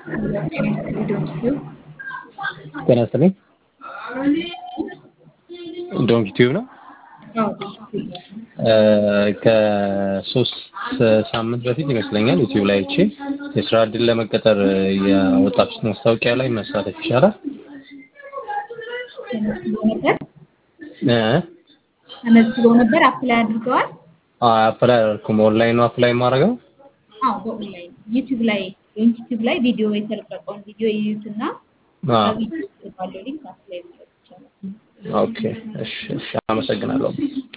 ጤና ይስጥልኝ። ዶንክ ቲዩብ ነው። ከሶስት ሳምንት በፊት ይመስለኛል ዩቲዩብ ላይ አይቼ የስራ እድል ለመቀጠር ያወጣችሁት ማስታወቂያ ላይ መሳተፍ ይቻላል? እ ተመዝግበው ነበር አፕላይ አድርገዋል? አፕላይ አላደረኩም። ኦንላይን ነው አፕላይ የማደርገው? አዎ በኦንላይን ዩቲዩብ ላይ ዩቲዩብ ላይ ቪዲዮ የተለቀቀውን ቪዲዮ ይዩትና አዎ። በቪዲዮ ባለው ሊንክ አፕላይ ማድረግ ይቻላል። ኦኬ። እሺ፣ እሺ። አመሰግናለሁ።